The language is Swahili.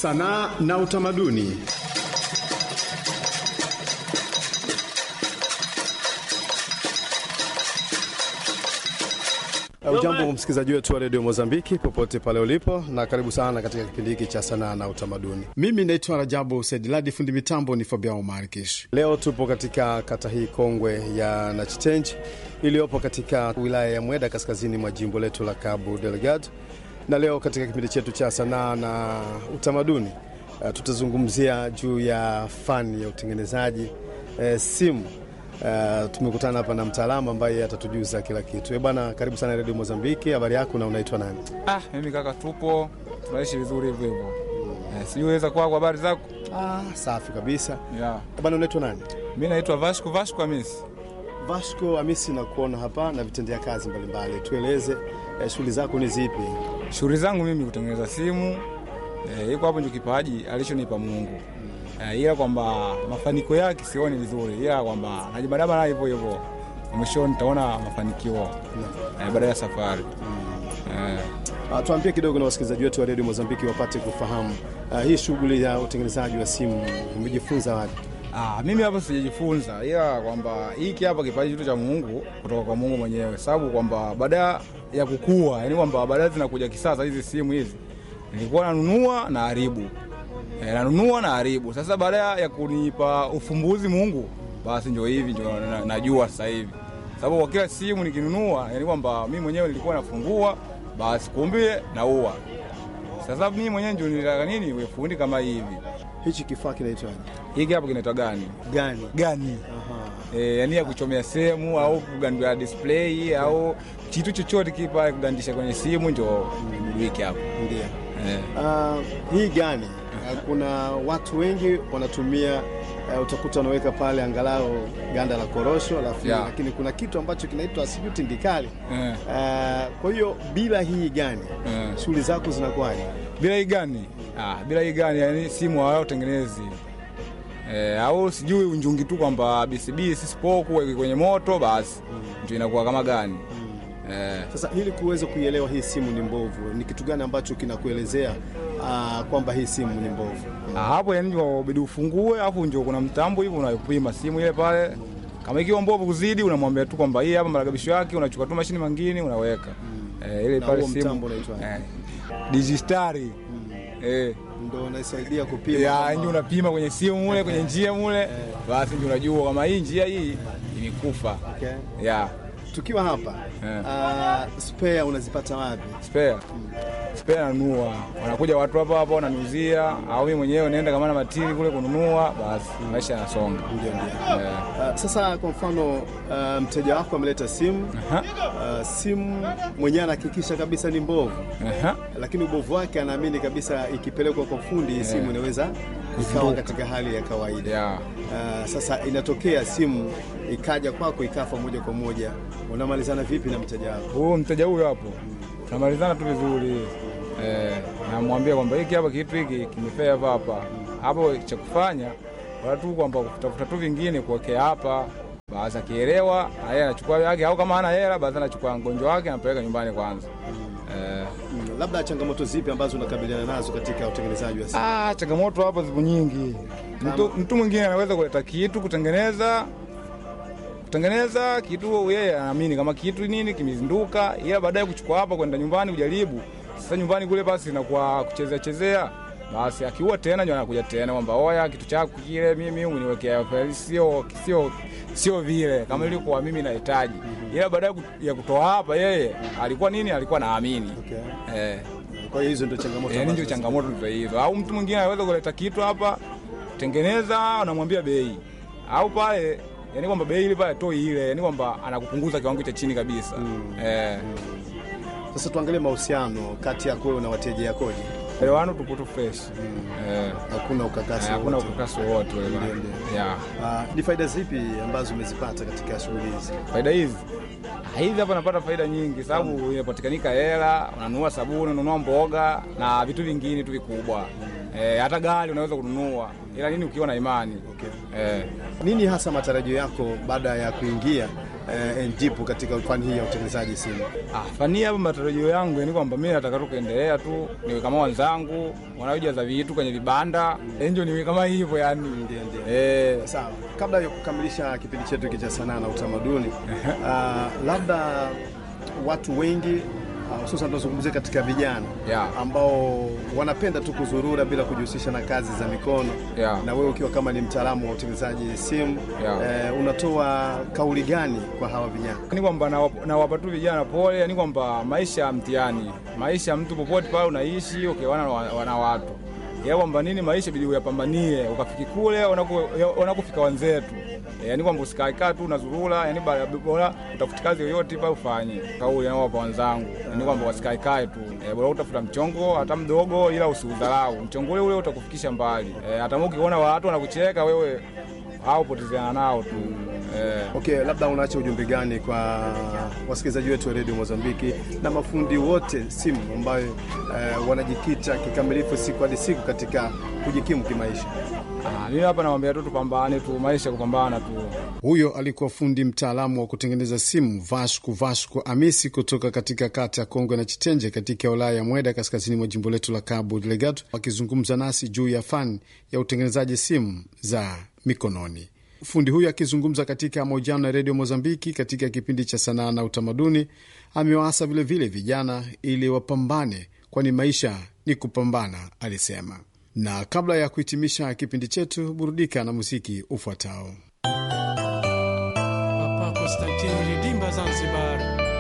sanaa na utamaduni. Ujambo msikilizaji wetu wa redio Mozambiki popote pale ulipo, na karibu sana katika kipindi hiki cha sanaa na utamaduni. Mimi naitwa Rajabu Saidiladi, fundi mitambo ni Fabiao Markish. Leo tupo katika kata hii kongwe ya Nachitenji iliyopo katika wilaya ya Mweda, kaskazini mwa jimbo letu la Cabo Delgado, na leo katika kipindi chetu cha sanaa na utamaduni uh, tutazungumzia juu ya fani ya utengenezaji uh, simu Uh, tumekutana hapa na mtaalamu ambaye atatujuza kila kitu. Eh bwana, karibu sana Radio Mozambiki. Habari yako na unaitwa nani? Ah, mimi kaka, tupo tunaishi vizuri hivyo hivyo. Eh, siweza kwako, habari zako? Ah, safi kabisa. Yeah. Eh bwana, unaitwa nani? Mimi naitwa Vasco Vasco Hamisi. Vasco Hamisi, na kuona hapa na vitendea kazi mbalimbali. Tueleze eh, shughuli zako ni zipi? Shughuli zangu mimi kutengeneza simu. Eh, iko hapo ndio kipaji alichonipa Mungu. Eh, ila kwamba mafanikio yake sioni vizuri, ila kwamba najibadaba na hivyo hivyo. Mwishoni nitaona mafanikio eh, baada ya safari. Eh, Ah, tuambie kidogo na wasikilizaji wetu wa Radio Mozambiki wapate kufahamu ah, hii shughuli ya utengenezaji wa simu umejifunza wapi? Ah, mimi hapa sijajifunza, ila kwamba hiki hapa kipaji chetu cha Mungu kutoka kwa Mungu mwenyewe, sababu kwamba baada ya kukua, yani kwamba baadaye zinakuja kisasa hizi simu hizi, nilikuwa nanunua na haribu e, nanunua na haribu. Sasa baada ya kunipa ufumbuzi Mungu, basi ndio hivi ndio na- najua sasa hivi, sababu kwa kila simu nikinunua, yani kwamba mimi mwenyewe nilikuwa nafungua, basi kumbe naua. Sasa mimi mwenyewe ndio nilitaka nini, iwe fundi kama hivi. Hichi kifaa kinaitwaje? Hiki hapa kinaitwa gani? Gani? Gani? Aha. e, yani ya kuchomea sehemu au kugandua display au kitu chochote kipa kugandisha kwenye simu ndio wiki hapo Ndio. e. Ah, hii gani? Ah, kuna watu wengi wanatumia uh, utakuta wanaweka pale angalau ganda la korosho alafu Yeah. lakini kuna kitu ambacho kinaitwa sijui tindikali. Eh. Ah, kwa hiyo bila hii gani Eh. shughuli zako zinakuwaje? bila hii gani ah, bila hii gani yani simu hawatengenezi e, au sijui unjungi tu kwamba BCB sisipoku weke kwenye moto basi ndio inakuwa kama gani e, Sasa ili kuweza kuielewa hii simu ni mbovu, ni kitu gani ambacho kinakuelezea ah, kwamba hii simu ni mbovu? Ah, hapo yani ndio bidi ufungue, alafu ndio kuna mtambo hivi unapima simu ile pale. Kama ikiwa mbovu kuzidi, unamwambia tu kwamba hii hapa marekebisho yake, unachukua tu mashine mangine unaweka eh, ile Na pale huo simu mtambo unaitwa eh, digistari eh, Ndio unasaidia kupima ya kama- ndio unapima kwenye simu mule kwenye njia mule, basi ndio unajua kama hii njia hii imekufa. Okay. Ya Tukiwa hapa Eh. ah, spare unazipata wapi? spare spare nanunua, wanakuja watu hapa hapa wananiuzia, au mimi mwenyewe naenda kama na matili kule kununua, basi maisha yanasonga. Ndio, ndio. Eh, Ah, sasa kwa mfano ah, mteja wako ameleta simu aha, ah, simu mwenyewe anahakikisha kabisa ni mbovu, aha. lakini ubovu wake anaamini kabisa ikipelekwa kwa fundi hii simu inaweza ikawa katika hali ya kawaida. ya Ah, sasa inatokea simu ikaja kwako ikafa moja kwa moja, unamalizana vipi na mteja wako? huyu mteja huyo hapo tunamalizana tu vizuri eh, namwambia kwamba hiki hapa kitu hiki kimefea hapa hapa hapo, cha kufanya wala tu kwamba kutafuta tu vingine kuwekea hapa, basi akielewa yeye anachukua yake, au kama hana hela basi anachukua mgonjwa wake anapeleka nyumbani kwanza. Eh, Mm, labda changamoto zipi ambazo unakabiliana nazo katika utengenezaji wa simu? ah, changamoto hapa zipo nyingi. Mtu, mtu mwingine anaweza kuleta kitu kutengeneza kutengeneza kitu, yeye anaamini kama kitu nini kimezinduka, ila baadaye kuchukua hapa kwenda nyumbani kujaribu. Sasa nyumbani kule basi inakuwa kuchezea chezea, basi akiua tena ndio anakuja tena kwamba oya, kitu chako kile mimi uniwekea faili, sio sio sio vile kama ilikuwa mimi nahitaji, ila baadaye ku- ya kutoa hapa, yeye alikuwa nini, alikuwa naamini Okay. eh. Kwa hiyo hizo ndio changamoto. Yani ndio ambazo- changamoto ndio hizo. Au mtu mwingine anaweza kuleta kitu hapa, tengeneza, unamwambia bei au pale, yani kwamba bei ile pale toi ile, yani kwamba anakupunguza kiwango cha chini kabisa eh, Sasa tuangalie mahusiano kati yako wewe na wateja yakoje? elewano tupo tu fresh eh, Hakuna ukakasi hakuna wowote. ukakasi wowote ule bana. Ndio, ndio. yeah. Ah, ni faida zipi ambazo umezipata katika shughuli hizi? faida hizi Ah, hizi hapa napata faida nyingi, sababu inapatikanika hela, unanunua sabuni, unanunua mboga na vitu vingine tu vikubwa eh, hata gari unaweza kununua, ila nini ukiwa na imani Okay. eh, Nini hasa matarajio yako baada ya kuingia eh, enjipu katika fani hii ya utengenezaji simu? Ah, fani hapa matarajio yangu ni kwamba mimi nataka tu kuendelea tu niwe kama wenzangu wanaojaza vitu kwenye vibanda enjo niwe kama hivyo yani. Ndio, ndio. Eh, Sawa, kabla ya kukamilisha kipindi chetu hiki cha sanaa na utamaduni, uh, labda watu wengi uh, hususan tunazungumzia katika vijana Yeah. ambao wanapenda tu kuzurura bila kujihusisha na kazi za mikono Yeah. na wewe ukiwa kama ni mtaalamu wa utengenezaji simu Yeah. eh, unatoa kauli gani kwa hawa vijana? ni kwamba nawapa nawapa tu vijana pole, yani kwamba maisha ya mtihani, maisha ya mtu popote pale unaishi ukiwana na, na watu ya kwamba nini maisha bidi uyapambanie ukafiki kule unaku- unakufika wenzetu e, yani kwamba usikaikaa tu unazurura, yani bora bora utafuti kazi yoyote pale ufanye. Kauli nawapa wenzangu ni kwamba wasikaekae tu e, bora utafuta mchongo hata mdogo, ila usiudharau mchongo ule ule utakufikisha mbali e, hata ukiona watu wanakucheka wewe au potezeana nao tu e, Okay, labda unaacha ujumbe gani kwa wasikilizaji wetu wa redio Mozambiki na mafundi wote simu ambayo eh, wanajikita kikamilifu siku hadi siku katika kujikimu kimaisha? Ah, mimi hapa namwambia tu tupambane tu, maisha kupambana tu. Huyo alikuwa fundi mtaalamu wa kutengeneza simu Vasco Vasco Amisi kutoka katika kata ya Kongwe na Chitenje katika wilaya ya Mweda kaskazini mwa jimbo letu la Cabo Delgado, akizungumza nasi juu ya fani ya utengenezaji simu za mikononi. Fundi huyo akizungumza katika mahojiano na redio Mozambiki katika kipindi cha sanaa na utamaduni, amewaasa vilevile vijana ili wapambane, kwani maisha ni kupambana, alisema. Na kabla ya kuhitimisha kipindi chetu, burudika na muziki ufuatao. Papa Konstantini Ridimba Zanzibar